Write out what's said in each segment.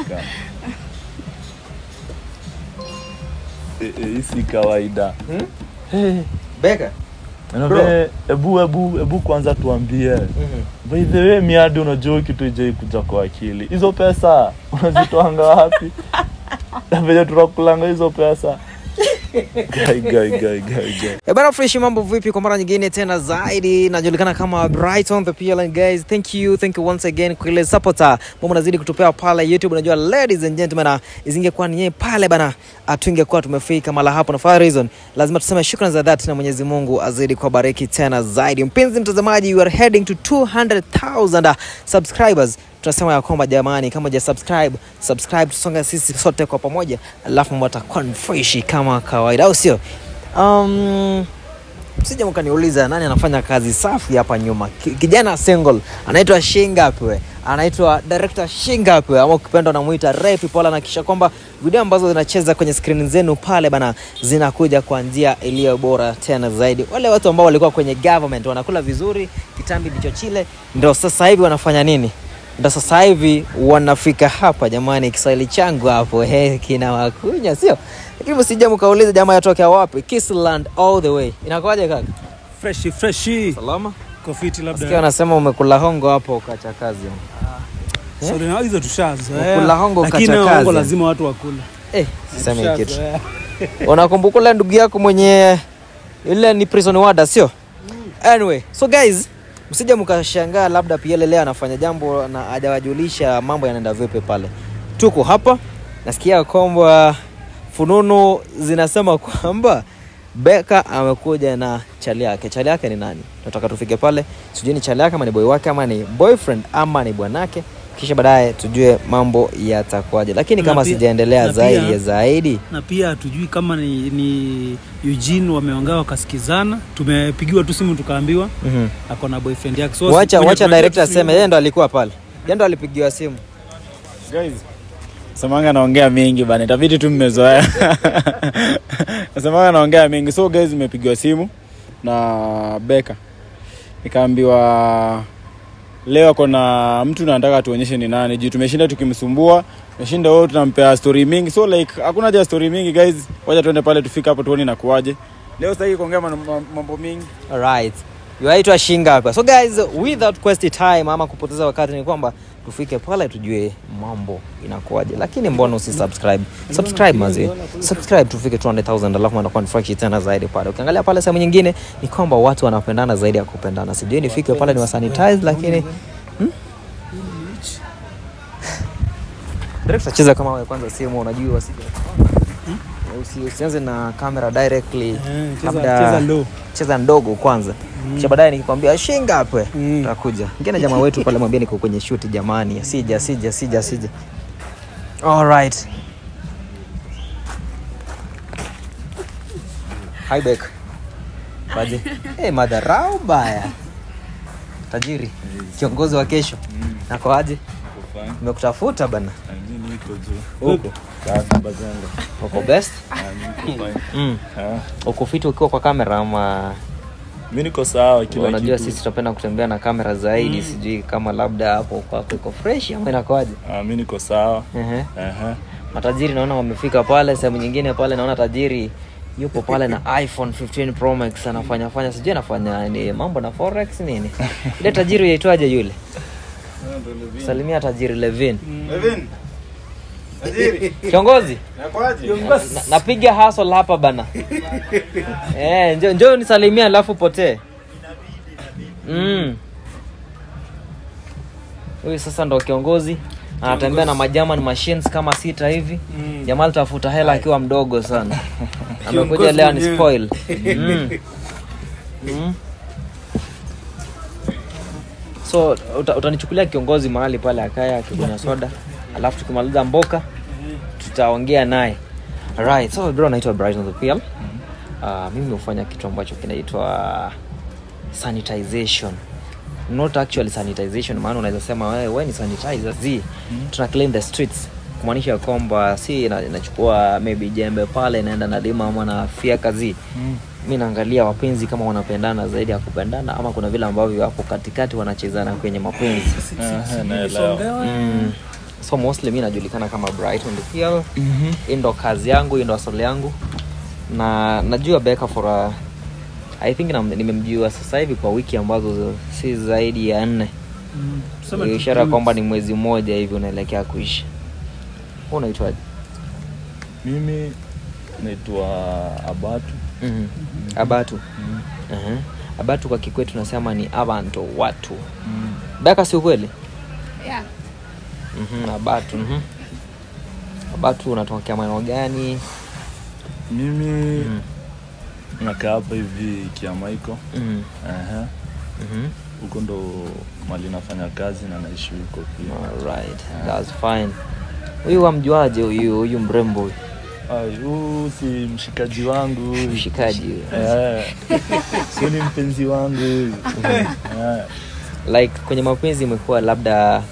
Beka. Eh, eh, Hii si kawaida. Eh, Beka. naomba, Ebu ebu ebu kwanza tuambie. By the way, miadi unajua kitu ijai kuja kwa akili. Hizo pesa unazitoanga wapi? Na venye tunakulanga hizo pesa. Gai gai gai gai gai. Eh, bana fresh mambo vipi kwa mara nyingine tena zaidi najulikana kama Brighton the PLN guys thank you thank you once again kwa ile supporter mambo nazidi kutupea pale YouTube unajua ladies and gentlemen ah, isingekuwa ni yeye pale bana ah, tungekuwa tumefika mala hapo na for that reason lazima tuseme shukrani za dhati na Mwenyezi Mungu azidi kubariki tena zaidi mpenzi mtazamaji we are heading to 200,000 subscribers tunasema ya kwamba jamani kama ja subscribe subscribe tusonge sisi sote kwa pamoja alafu mambo yatakuwa ni fresh kama kawaida au sio um, msija mkaniuliza nani anafanya kazi safi hapa nyuma Ki- kijana single anaitwa shingapwe anaitwa director shingapwe ama ukipenda unamuita repi pole anakisha kwamba video ambazo zinacheza kwenye skrini zenu pale bana zinakuja kwa njia iliyo bora tena zaidi wale watu ambao walikuwa kwenye government wanakula vizuri kitambi ndicho chile ndo sasa hivi wanafanya nini ndo sasa hivi wanafika hapa jamani kiswahili changu hapo he, kina wakunya sio lakini msija mkauliza jamaa yatokea wapi Kissland all the way inakuwaje kaka freshi freshi salama kofiti sikia labda wanasema umekula hongo hapo ukacha kazi Sorry, na hizo tushazoea Ukula hongo lakini kacha hongo kazi. lazima watu wakule eh, siseme kitu Tushazoea. unakumbuka ule ndugu yako mwenye ile ni prison warder sio anyway so guys msija mkashangaa labda pia leo anafanya jambo na hajawajulisha mambo yanaenda vipi pale tuko hapa nasikia kwamba fununu zinasema kwamba beka amekuja na chali yake chali yake ni nani nataka tufike pale sijui ni chali yake ama ni boy wake ama ni boyfriend ama ni bwanake kisha baadaye tujue mambo yatakuwaje lakini Na kama pia- sijaendelea na zaidi pia- ya zaidi na pia hatujui kama ni, ni Eugene wameongea wakasikizana tumepigiwa tu simu tukaambiwa Mhm. ako na boyfriend yake so wacha kwenye wacha tunajua director tu aseme yeye ndo alikuwa pale yeye ndo alipigiwa simu guys semanga naongea mingi bana itabidi tu mmezoea nasemanga naongea mingi so guys imepigiwa simu na beka nikaambiwa leo ako na mtu nataka tuonyeshe ni nani juu tumeshinda tukimsumbua tumeshinda wao tunampea story mingi so like hakuna haja ya story mingi guys wacha tuende pale tufike hapo tuone nakuaje leo sitaki kuongea man- ma- mambo mingi alright yuaitwa shinga hapa so guys without waste time ama kupoteza wakati ni kwamba tufike pale tujue mambo inakuwaje lakini mbona usisubscribe subscribe mazi subscribe tufike 200000 alafu anakuwa ni fresh tena zaidi pale ukiangalia pale sehemu nyingine ni kwamba watu wanapendana zaidi ya kupendana sijui nifike pale ni wasanitize lakini hmm? Director, cheza kama wewe kwanza simu unajua wasije Usi- usianze na camera directly Eh, cheza- labda cheza low. cheza ndogo kwanza kisha baadaye nikikwambia shinga hapo Mm. takuja ngine jamaa wetu pale mwambie niko kwenye shoot jamani asija asija asija asija alright hi back baje eh madharau baya tajiri kiongozi wa kesho nako aje nimekutafuta bana huko uko best mm. uko fit ukiwa kwa kamera ama mi niko sawa kila unajua kitu sisi tunapenda kutembea na kamera zaidi sijui kama labda hapo kwako iko fresh ama inakoaje Ah, mi niko sawa Ehe. Aha. matajiri naona wamefika pale sehemu nyingine pale naona tajiri yupo pale na iphone 15 pro max anafanya fanya sijui anafanya ni mambo na forex nini ile tajiri yaitwaje yule salimia tajiri levin kiongozi Na- napiga hasol hapa bana eh, njo, njo nisalimia alafu potee mm. huyu sasa ndo kiongozi anatembea na majaman machines kama sita hivi mm. jamaa alitafuta hela akiwa mdogo sana amekuja Kiongozi leo ni mwenyewe. spoil mm. Mm. so uta, utanichukulia kiongozi mahali pale akaya akikunywa soda alafu tukimaliza mboka tutaongea naye right so bro naitwa brighton the pl uh, mimi hufanya kitu ambacho kinaitwa sanitization not actually sanitization maana unaweza sema wewe we ni sanitizer z tuna clean the streets kumaanisha kwamba si ina- inachukua maybe jembe pale inaenda nalima ama na fiaka z mi naangalia wapenzi kama wanapendana zaidi ya kupendana ama kuna vile ambavyo hapo katikati wanachezana kwenye mapenzi Aha, naelewa mm. so mostly mi najulikana kama brighton the PL hii ndo kazi yangu hii ndo asali yangu na najua beka for a, i think na- nimemjua sasa hivi kwa wiki ambazo si zaidi ya nne Mm, tuseme tu ishara two kwamba weeks. ni mwezi mmoja hivi unaelekea kuisha Wewe unaitwaje mimi naitwa abatu Mhm. abatu uh-huh. abatu kwa kikwetu tunasema ni abantu watu mm. beka si ukweli Yeah. Mhm, abatu mhm. abatu unatokea maeneo gani mimi Mhm. nakaa hapa hivi kiamaiko Mhm. Aha. Mhm. huko ndo mali nafanya kazi na naishi huko pia Alright, that's fine huyu wamjuaje huyu huyu mrembo huyu Ai, huu si mshikaji wangu huyu. mshikaji huyu Eh. sio ni mpenzi wangu huyu Eh. like kwenye mapenzi imekuwa labda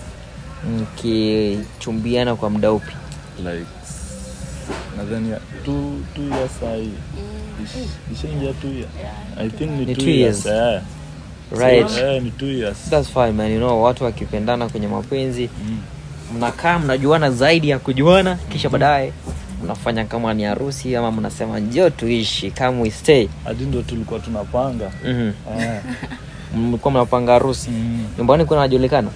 mkichumbiana kwa muda upi like nadhani ya- two, two years sahii ishaingia two years i think ni, Ni two two years, years. eh. right So, eh, ni two years that's fine man you know watu wakipendana kwenye mapenzi Mm. mnakaa mnajuana zaidi ya kujuana kisha baadaye mnafanya kama ni harusi ama mnasema njoo tuishi kama we stay hadi ndo tulikuwa tunapanga Mhm. Eh. mlikuwa mnapanga harusi Mm. nyumbani kuna najulikana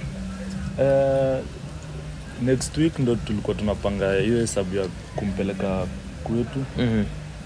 Eh, next week ndo tulikuwa tunapanga hiyo hesabu ya kumpeleka kwetu Mhm.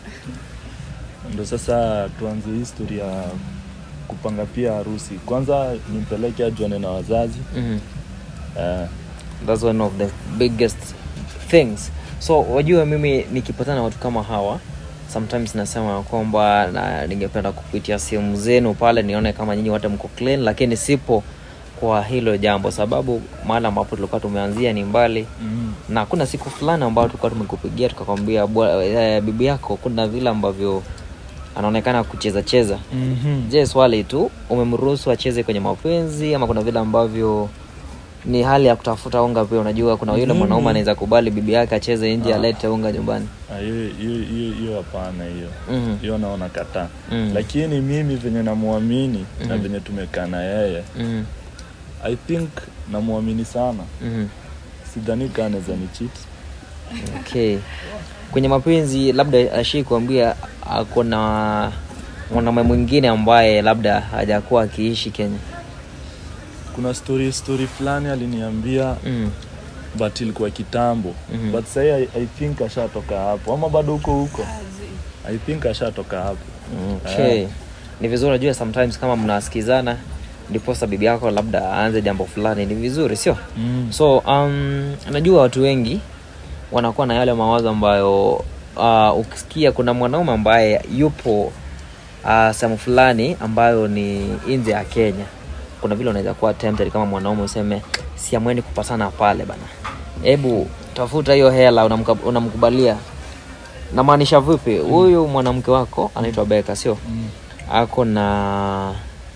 ndo sasa tuanze history ya kupanga pia harusi kwanza nimpeleke ajuane na wazazi Mhm. eh, that's one of the biggest things so wajua mimi nikipatana na watu kama hawa sometimes nasema kwamba na ningependa kupitia sehemu zenu pale nione kama nyinyi wote mko clean lakini sipo kwa hilo jambo sababu mahali ambapo tulikuwa tumeanzia ni mbali mm, na kuna siku fulani ambayo tulikuwa tumekupigia tukakwambia bwa- eh, bibi yako kuna vile ambavyo anaonekana kucheza cheza mhm. je swali tu umemruhusu acheze kwenye mapenzi ama kuna vile ambavyo ni hali ya kutafuta unga pia unajua kuna yule Mimi- mwanaume anaweza kubali bibi yake acheze nje Ah. alete unga nyumbani Ah, hiyo hiyo- hiyo- hiyo hapana hiyo Mhm. hiyo naona kataa Mm. lakini mimi venye namwamini na Mhm. venye tumekaa na yeye Mhm. i think namwamini sana Mhm. sidhani kaa anaweza ni cheat okay kwenye mapenzi labda ashii kuambia ako na mwanaume mwingine ambaye labda hajakuwa akiishi kenya kuna story story fulani aliniambia mm. but ilikuwa kitambo Mhm. but sahii I, i think ashatoka hapo ama bado huko huko i think ashatoka hapo okay ni vizuri unajua sometimes kama mnasikizana ndiposa bibi yako labda aanze jambo fulani ni vizuri sio mm. so um, najua watu wengi wanakuwa na yale mawazo ambayo uh, ukisikia kuna mwanaume ambaye yupo uh, sehemu fulani ambayo ni nje ya kenya kuna vile unaweza kuwa tempted kama mwanaume useme siamweni kupatana pale bana hebu tafuta hiyo hela unamka- unamkubalia namaanisha vipi huyu mwanamke wako anaitwa beka sio Mm. ako na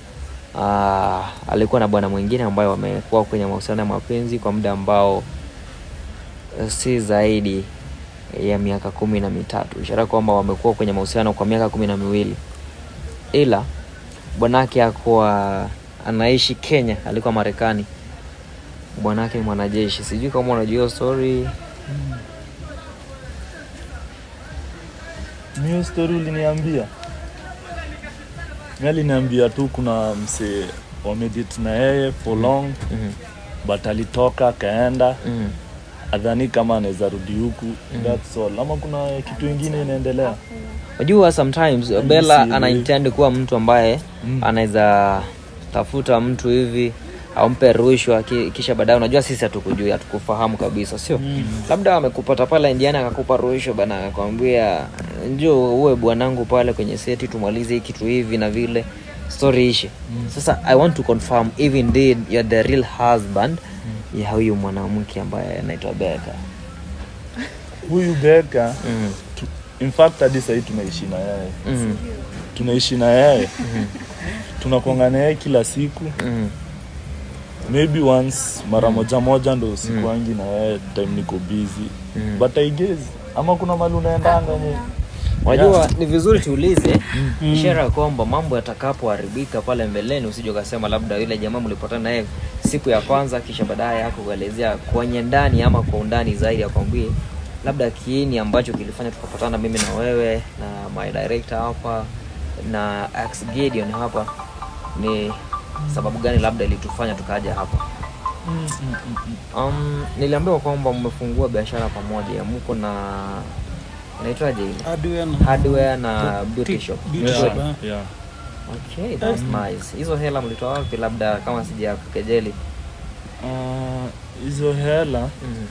uh, alikuwa na bwana mwingine ambayo wamekuwa kwenye mahusiano ya mapenzi kwa muda ambao eh, si zaidi ya miaka kumi na mitatu ishara kwamba wamekuwa kwenye mahusiano kwa miaka kumi na miwili ila bwanake akuwa anaishi kenya alikuwa marekani bwanake ni mwanajeshi sijui kama unajua hiyo story Ni hiyo story uliniambia mi aliniambia tu kuna msee wamedit na yeye for long Mhm, but alitoka akaenda mhm. adhani kama anaweza rudi huku that's all ama kuna kitu ingine inaendelea unajua sometimes Yaani bella sielewi. anaintend kuwa mtu ambaye Mm. anaweza tafuta mtu hivi ampe rushwa ki- kisha baadaye unajua sisi hatukujui hatukufahamu kabisa sio Mm. labda amekupata pale njiani akakupa rushwa bana akakwambia njoo uwe bwanangu pale kwenye seti tumalize hii kitu hivi na vile story ishe sasa i want to confirm if indeed you're the real husband ya huyu mwanamke ambaye anaitwa beka huyu beka mm. tu, in fact hadi sahii tunaishi na yeye mm. tunaishi na yeye tunakonga na yeye kila siku mm. maybe once mara moja moja ndo sikuangi na yeye time niko busy Mm. but I guess ama kuna mali unaendanga nye unajua ni vizuri tuulize ishara ya kwamba mambo yatakapoharibika pale mbeleni usije ukasema labda yule jamaa mlipatana naye siku ya kwanza kisha baadaye yako kuelezea kwenye ndani ama kwa undani zaidi akwambie labda kiini ambacho kilifanya tukapatana mimi na wewe na my director hapa na Ax Gideon hapa ni sababu gani labda ilitufanya tukaja hapa um, niliambiwa kwamba mmefungua biashara pamoja mko na inaitwaje ile Hardware na- hardware na beauty shop Beauty Yeah, shop, eh. yeah. okay that's nice hizo hela mlitoa wapi labda kama sija kukejeli Ah, hizo hela mm.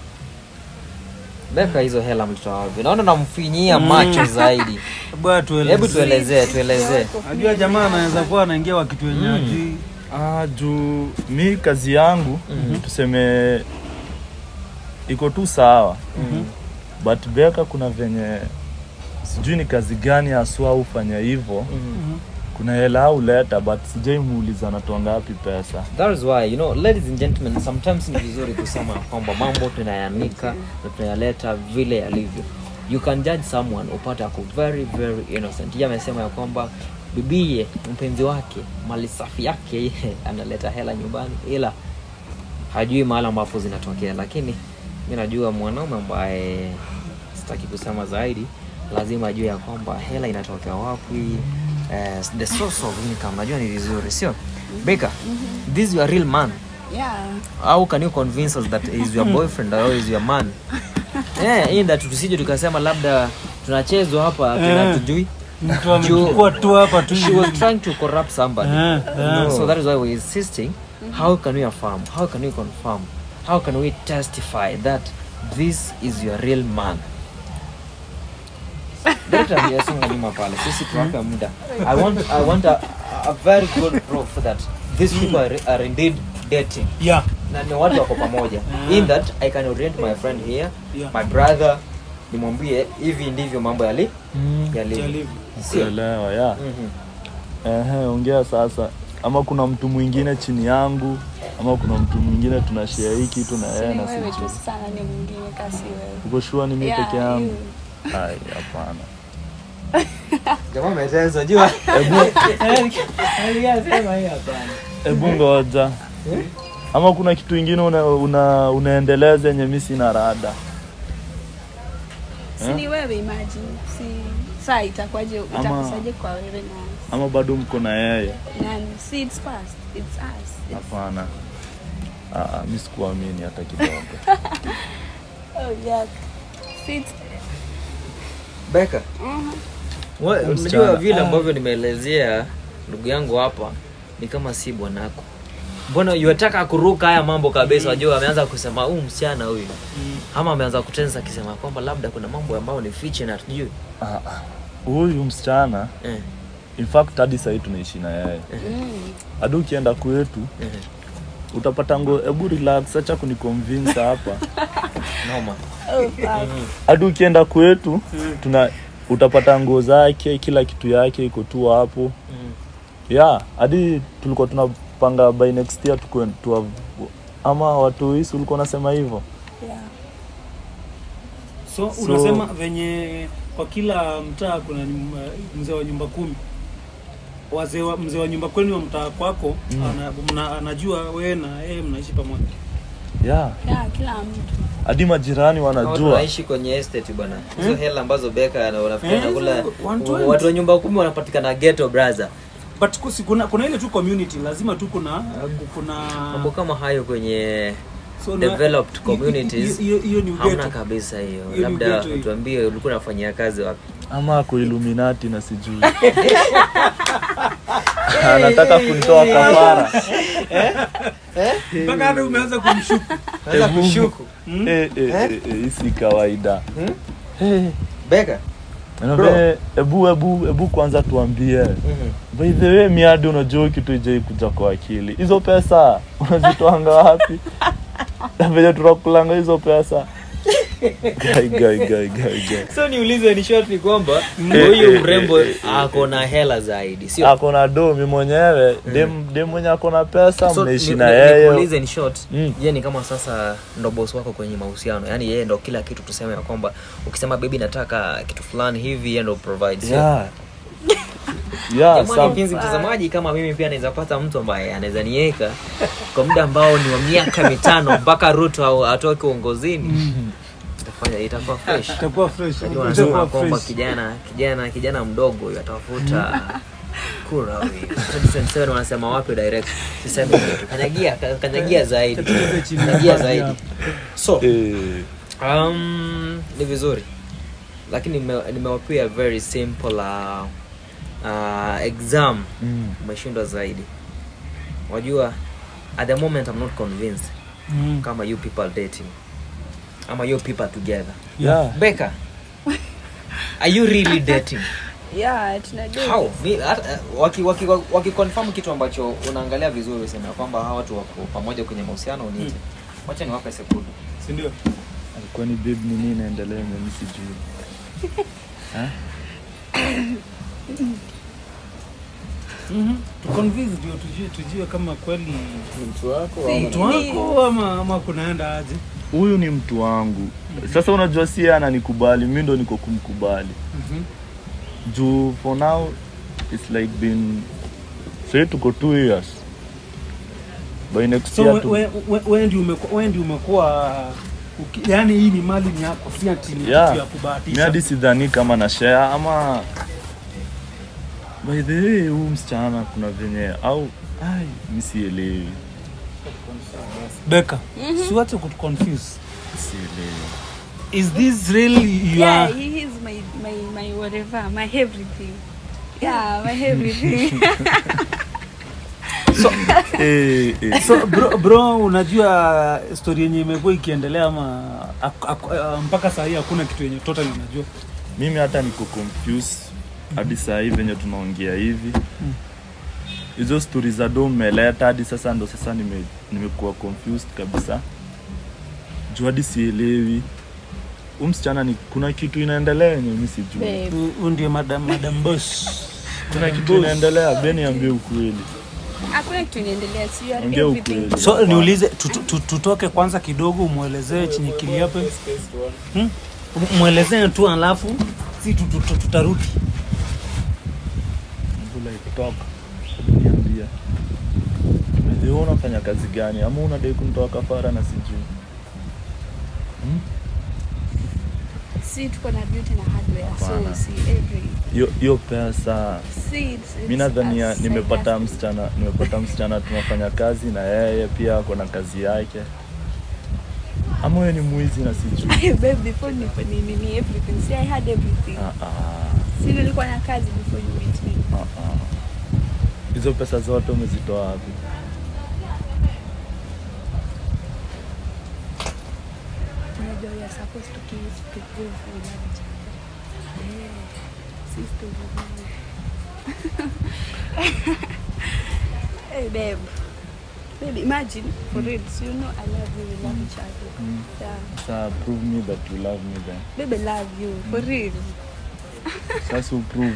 beka hizo hela mlitoa wapi naona namfinyia macho zaidi Bwana tueleze. hebu tuelezee tuelezee Najua jamaa anaweza kuwa anaingia wa kitu yenye hajui. Ah, juu mi kazi yangu tuseme iko tu sawa but beka kuna venye sijui ni kazi gani haswa ufanya hivyo kuna hela au leta but sijai muuliza anatoa ngapi pesa That is why you know ladies and gentlemen sometimes ni vizuri kusema kwamba mambo tunayanika na tunayaleta vile yalivyo you can judge someone upate ako very very innocent yeye amesema ya kwamba bibie mpenzi wake mali safi yake yeye analeta hela nyumbani ila hajui mahali ambapo zinatokea lakini mi najua mwanaume ambaye sitaki kusema zaidi lazima ajue ya kwamba hela inatokea wapi eh, the source of income najua ni vizuri sio Baker, this is your real man Yeah. how can you convince us that is your boyfriend or is your man yeah, in that tusije tukasema labda tunachezwa hapa tunatujui Mtu amechukua tu hapa tu. she was trying to corrupt somebody Eh, eh. so that is why we're insisting how can we affirm how can we confirm how can we testify that this is your real man Director aliyesonga nyuma pale sisi tuwape muda i want, I want a, a very good proof that these people are, are indeed dating Yeah. na ni watu wako pamoja in that i can orient my friend here Yeah. my brother nimwambie hivi ndivyo mambo yali yalivyo Yalivyo. sio kuelewa ya Mhm. Ehe, ongea sasa ama kuna mtu mwingine chini yangu ama kuna mtu mwingine tunashare hii kitu na Si yeye ni na wewe sijui tu sana ni mwingine kasi wewe. uko shua ni mimi Yeah, peke yangu you. ai hapana jamaa umeteza jua Sema hii hapana. hebu ngoja ama kuna kitu ingine una, una, unaendeleza yenye mi sina rada Si ni wewe imagine. Si saa itakuwaje itakusaje kwa wewe na ama bado mko na yeye nani? Si it's past. It's us. It's, hapana Ah, ah, mi sikuamini hata kidogo oh yeah. Si it's Beka, Mhm. we- Msichana. unajua vile ambavyo nimeelezea ndugu yangu hapa ni kama si bwanako mbona yuataka kuruka haya mambo kabisa wajua ameanza kusema huu msichana huyu ama ameanza kutensa akisema kwamba labda kuna mambo ambayo ni fiche na tujui Ah, ah. huyu msichana eh, in fact hadi sahii tunaishi na yeye Mm. hadi ukienda kwetu eh, utapata ngo hebu relax acha kuniconvince hapa noma Oh fuck. hadi ukienda kwetu tuna utapata nguo zake kila kitu yake iko tu hapo Mm. ya hadi tulikuwa tunapanga by next year tukue tuwa, ama watu hisi ulikuwa unasema hivyo Yeah. So, So- unasema venye kwa kila mtaa kuna nyumba- mzee wa nyumba kumi wazee wa mzee wa nyumba kwenu wa mtaa kwako ana, mna, anajua wewe na yeye mnaishi pamoja ya Yeah, kila mtu. hadi majirani Kama wanajua tunaishi kwenye estate bwana hizo hela ambazo beka na unafikiri Eh, nakula one twenty. watu wa nyumba kumi wanapatikana ghetto brother but kusi, kuna, kuna ile tu community lazima tu kuna kuna mambo kama hayo kwenye so na- developed hiyo- communities hiyo hiyo ni hamna ugeto kabisa hiyo ni labda ghetto hiyo. tuambie ulikuwa unafanyia kazi wapi ama ako illuminati na sijui anataka kunitoa kafara mpaka hata umeanza kumshuku Hebu- kushuku Eh, eh, eh, eh, hii si kawaida beka Naomba, hebu hebu hebu kwanza tuambie by the way miadi unajua kitu ijai kuja kwa akili hizo pesa unazitoanga wapi Na venye tunakulanga hizo pesa Guy, guy, guy, guy, guy. so niulize ni short ni kwamba Eh, huyu eh, mrembo eh, eh, ako na hela zaidi sio ako na do mi mwenyewe dem dem mwenye ako na pesa So, mnaishi ni- na ni- yeye nikuulize in short Mm. ye ni kama sasa ndo boss wako kwenye mahusiano yaani yeye ndo kila kitu tuseme ya kwamba ukisema bebi nataka kitu fulani hivi yeye ndo provide sio? yeah. yeah, Jamani, some- mpenzi mtazamaji kama mimi pia naweza pata mtu ambaye anaweza niweka kwa muda ambao ni wa miaka mitano mpaka ruto au- atoke uongozini itafanya itakuwa fresh itakuwa fresh Najua wanasema itakuwa kwamba fresh kijana kijana kijana mdogo huyu atafuta kura huyu 2027 wanasema wapi direct sisemi kitu kanyagia ka- kanyagia zaidi kanyagia zaidi so eh, um, ni vizuri lakini nime- nimewapia very simple uh, uh, exam mm. umeshindwa zaidi wajua at the moment i'm not convinced Mm. kama you people are dating ama you people are together yeah. Becca, are you really dating yeah tunajua how Mi- hata- waki, waki, waki confirm kitu ambacho unaangalia vizuri useme ya kwamba hawa watu wako pamoja kwenye mahusiano uniite wacha niwape sekunde si ndio alikuwa ni babe ni nini inaendelea mimi sijui Ha? tuconvince ndio tujue tujue kama kweli mtu wako Si. mtu wako ama ama kunaenda aje huyu ni mtu wangu sasa unajua si yeye ananikubali mi ndo niko kumkubali Mhm. juu for now it's like been say tuko two years by next so year we- tu- we- we- we ndio umekuwa- we ndio umekuwa uki- yaani hii ni mali ni yako si ati ni Yeah. kitu ya mi kubahatisha hadi sidhani kama na share ama by the way huu msichana kuna venye au ai mi sielewi Becca siwache kutuconfuse sielewi is this really you yeah are he is my my my whatever my everything yeah my everything eh, eh. so bro, bro unajua story yenye imekuwa ikiendelea ama ak, ak, uh, mpaka saa hii hakuna kitu yenye total unajua mimi hata niko confused hadi saa hii venye tunaongea hivi hizo stori za do mmeleta hadi sasa ndo sasa nime- nimekuwa confused kabisa juu hadi sielewi huu msichana ni kuna kitu inaendelea yenye mi sijui babe huyu ndio madam madam boss kuna kitu inaendelea be niambie ukweli hakuna kitu inaendelea so you are Ongea everything ukweli. so niulize tutu- tu- tutoke kwanza kidogo umwelezee chenye kiliape hmm? mwelezee tu alafu si tu- tu- tu- tutarudi Mbula ikitoka niambia wewe unafanya kazi gani ama unadai kunitoa kafara na sijui hmm? si tuko na beauty na hardware Hapana. so si every hiyo hiyo pesa si it's, mi nadhania it's a nimepata side msichana nimepata msichana tunafanya kazi na yeye pia ako na kazi yake ama wewe ni mwizi na sijui hustle. babe before ni ni ni ni everything see i had everything Ah, ah, si nilikuwa na kazi before you meet me ah, ah. hizo pesa zote umezitoa wapi unajua we are supposed to kiss to prove we love each other yeah sister hey babe babe imagine for real so you know i love you we love each other Mm. yeah Sasa prove me that you love me then babe i love you for real sasa uprove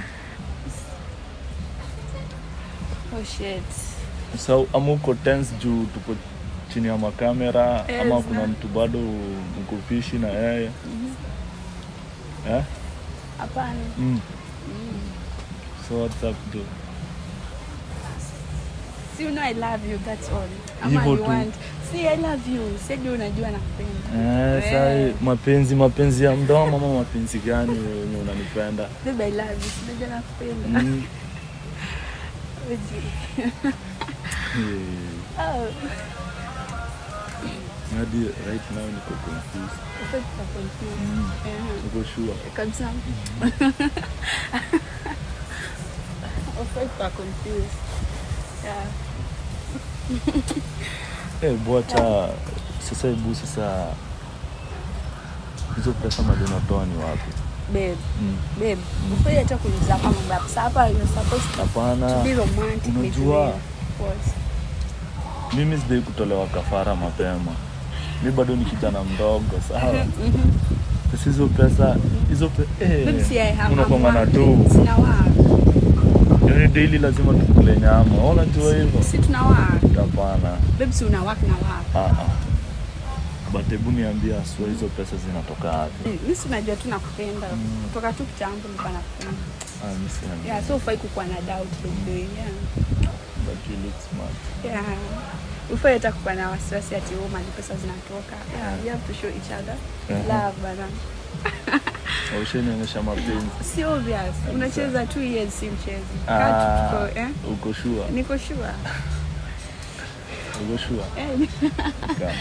oh shit so ama uko tense juu tuko chini ya makamera Eh, ama za- kuna mtu bado mko fishi na yeye eh? hapana mm. so what's up though? si you know i love you that's all ama Hivyo you tu. want si i love you sedi unajua nakupenda Eh, sai mapenzi mapenzi ya mdomo ama mapenzi gani wenye unanipenda babe i love you sinajua nakupenda mm. Oji. Eh, oh hadi right now niko confused Ufai kuwa confused. mm. Eh, niko sure kabisa Ufai kuwa confused. Yeah. eh, bwacha sasa hebu sasa hizo pesa mali unatoa ni wapi Babe, mm. babe, ufai hata kuniuliza kama mambo ya pesa. Hapa you're supposed to hapana be romantic with unajua me. What? mimi sidai kutolewa kafara mapema mi bado ni kijana mdogo sawa Sasa hizo pesa hizo pe Babe, si I eh, have unakwanga na I'm do working. Sina work. yani daily lazima tukule nyama Wewe unajua hivyo Si tuna work. hapana Babe, si una work na work. Ah, ah. but hebu niambia asua hizo pesa zinatoka wapi Eh, Mi si unajua tu nakupenda. Kutoka tu kitambo nilikuwa nakupenda. Ah, mi sina Yeah, so ufai kukuwa na doubt by the way. Yeah. but you look smart Yeah. Ufai hata kukuwa na wasiwasi ati oh, mali pesa zinatoka. Yeah, we have to show each other Mhm. love bana. ushanionyesha mapenzi Si obvious. Unacheza two years si mchezo. Ah, Kaa tuko, eh? uko sure Niko sure. uko sure Eh, Come.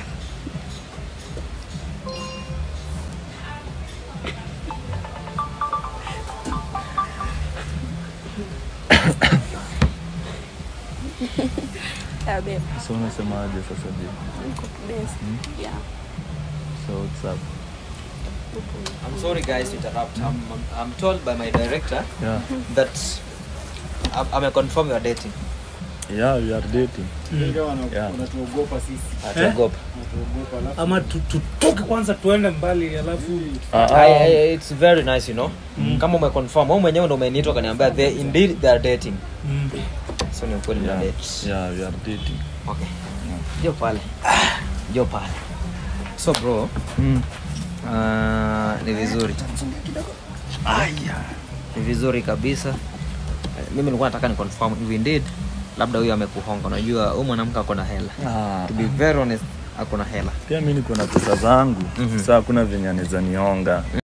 yeah, babe. so unasemaje sasa je Niko best. Yeah. so what's up I'm sorry guys to interrupt. I'm, I'm, I'm told by my director yeah that I'm, I'm confirm you are dating. yeah we are dating Yeah. wanatuogopa sisi Ataogopa. Wanatuogopa, alafu ama tu- tutoke kwanza tuende mbali alafu ah, I, ah. I, it's very nice you know kama umeconfirm wewe mwenyewe ndo umeniita ukaniambia they indeed they are dating mm. so ni ukweli mna yeah date yeah we are dating okay jo pale jo pale so bro mm. uh, ni vizuri ni vizuri kabisa Eh, mimi nilikuwa nataka ni confirm if indeed labda huyo amekuhonga unajua huyu mwanamke ako na hela ah. to be very honest ako na hela pia mi niko na pesa zangu Mhm. saa kuna venye anaweza nionga